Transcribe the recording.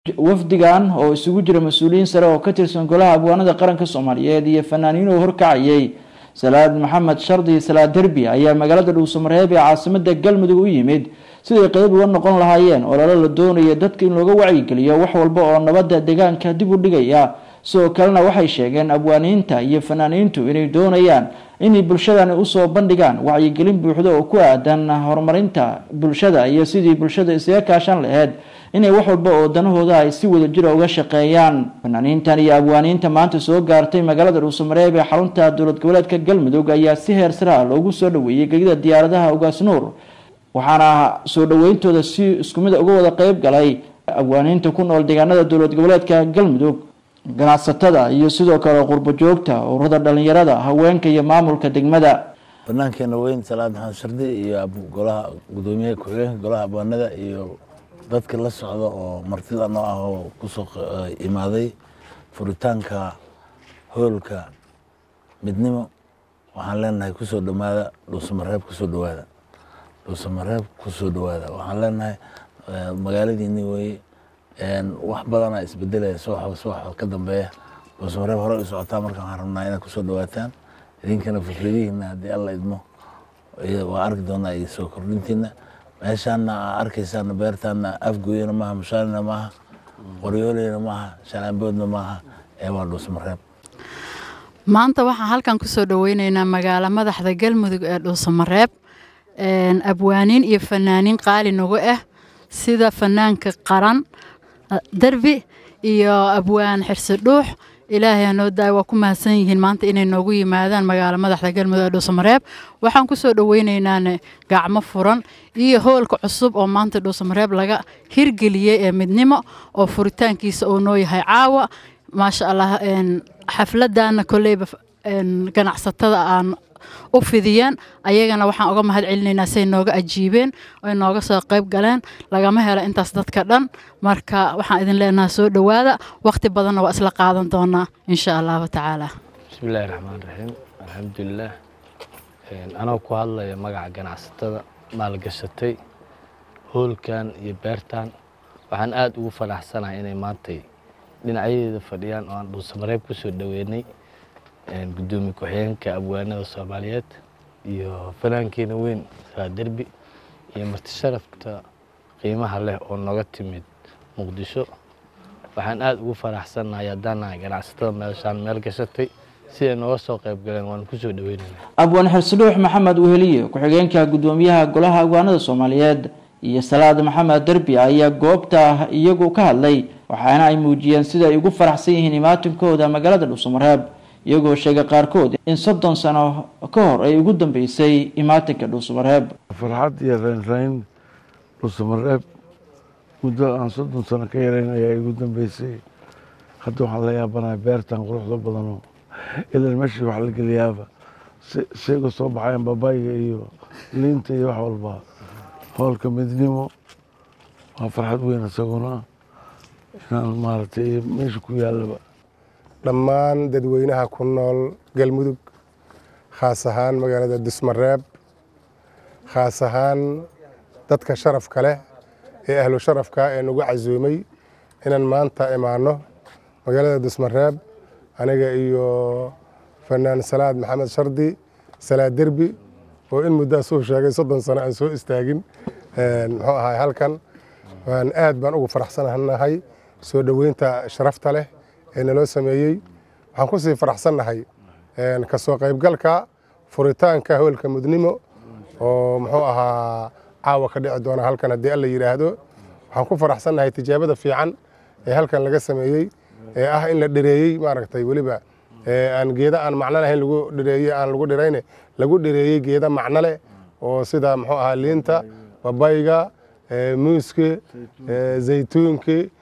wafdigan oo isugu jira mas-uuliyiin sare oo ka tirsan golaha abwaanada qaranka soomaaliyeed iyo fanaaniin oo horkacayay salaad maxamed shardi salaad derbi ayaa magaalada dhuusamareeb ee caasimada galmudug u yimid siday qeyb uga noqon lahaayeen ololo la doonaya dadka in looga wacyigeliyo wax walba oo nabadda deegaanka dib u dhigaya sidoo kalena waxay sheegeen abwaaniinta iyo fanaaniintu inay doonayaan inay bulshadani usoo bandhigaan wacyigelin buuxda oo ku aadan horumarinta bulshada iyo sidii bulshada isaga kaashan laheyd inay wax walba oo danahooda ay si wada jira uga shaqeeyaan fanaaniintan iyo abwaaniinta maanta soo gaartay magaalada dhuusamareeb ee xarunta dowlad goboleedka galmudug ayaa si heer sare ah loogu soo dhaweeyey gegida diyaaradaha ugaas nuur waxaana soo dhaweyntooda si isku mid uga wada qeyb galay abwaaniinta ku nool deegaanada dowlad goboleedka galmudug ganacsatada iyo sidoo kale qurbo joogta ururada dhalinyarada haweenka iyo maamulka degmada banaankeena weyn salaad maxamed shardi iyo golaha gudoomiyaha ku-xigeenka golaha abwaanada iyo dadka la socda oo martida noo ah oo kusoo imaaday furitaanka hoolka midnimo waxaan leenahay kusoo dhowaada dhuusamareeb kusoo dhowaada dhuusamareeb kusoo dhowaada waxaan leenahay magaaladiini weye wax badanaa isbedelaya subaxba subaxba ka dambeeya dhuusamareeb hore u socotaa marka waxaan rabnaa inaad kusoo dhowaataan idinkana fikradihiina haddii alla idmo waa arki doonaa iyo soo kordhintiina meeshaana aa arkaysaana beertaana afgooyana maaha mushaalina maaha qoryooleyna maaha shalaamboodna maaha ee waa dhuusamareeb maanta waxaan halkan kusoo dhaweyneynaa magaalo madaxda galmudug ee dhuusamareeb abwaaniin iyo fanaaniin qaali nagu ah sida fanaanka qaran derbi iyo abwaan xirsi dhuux ilaahay hanoo daay waa ku mahadsan yihiin maanta inay noogu yimaadaan magaalo madaxda galmudug ee dhuusamareeb waxaan kusoo dhaweyneynaan gacmo furan iyo hoolka cusub oo maanta dhuusamareeb laga hirgeliyey ee midnimo oo furitaankiisa uu noo yahay caawa maasha allah xafladana koleyba ganacsatada aan u fidiyeen ayagana waxaan uga mahad celinaynaa siay nooga ajiibeen oy nooga soo qayb galeen lagama helo intaas dadka dhan marka waxaan idin leenaha soo dhowaada waqti badanna waa isla qaadan doonaa insha allahu tacaala bismillahi raxmaan raxiim alxamdulilah anoo ku hadlaya magaca ganacsatada maalgashatay hoolkan iyo beertan waxaan aada ugu faraxsanahay inay maantay dhinacyadeeda fadhiyaan oo aan dhuusamareeb ku soo dhoweynay gudoomiye ku-xigeenka abwaanada soomaaliyeed iyo fanaankeena weyn saa derbi iyo marti sharafta qiimaha leh oo nooga timid muqdisho waxaan aada ugu faraxsannahay haddaan nahay ganacsatada meeshaan meel gashatay siday nooga soo qayb galeen waanu kusoo dhaweynayna abwaan xirsidhuux maxamed weheliye ku-xigeenka gudoomiyaha golaha abwaanada soomaaliyeed iyo salaad maxamed derbi ayaa goobta iyagu ka hadlay waxaana ay muujiyeen sida ay ugu faraxsan yihiin imaatinkooda magaalada dhuusamareeb iyagoo sheegay qaarkood in soddon sano ka hor ay ugu dambeysay imaatinka dhuusamareeb farxad iyo raynrayn dhuusamareeb muddo aan soddon sano ka yarayn ayaa igu dambeysay hadda waxaan la yaabanahay beertan quruxda badanoo ilan meeshii wax la geliyaaba shayga soo baxayan babayga iyo liinta iyo wax walba hoolka midnimo waa farxad weyn isaguna inaan maaragtay meesha ku yaalaba dhammaan dadweynaha ku nool galmudug khaas ahaan magaalada dusmareeb khaas ahaan dadka sharafka leh ee ahlu sharafka ee nagu casuumay inaan maanta imaanno magaalada dusmareeb aniga iyo fanaan salaad maxamed shardi salaad derbi oo in muddaas uu sheegay soddon sano aan soo istaagin muxuu ahay halkan waan aad baan ugu faraxsanahay soo dhoweynta sharafta leh ee naloo sameeyey waxaan ku sii faraxsannahay ka soo qaybgalka furitaanka hoolka mudnimo oo muxuu ahaa caawa ka dhici doona halkan haddii alla yidhaahdo waxaan ku faraxsannahay tijaabada fiican ee halkan laga sameeyey ee ah in la dhereeyey maaragtay weliba aan geeda aan macno lahayn lagu dhereeyey aan lagu dhirayne lagu dhereeyey geeda macno leh oo sida muxuu ahaa liinta babayga muuski zaytuunki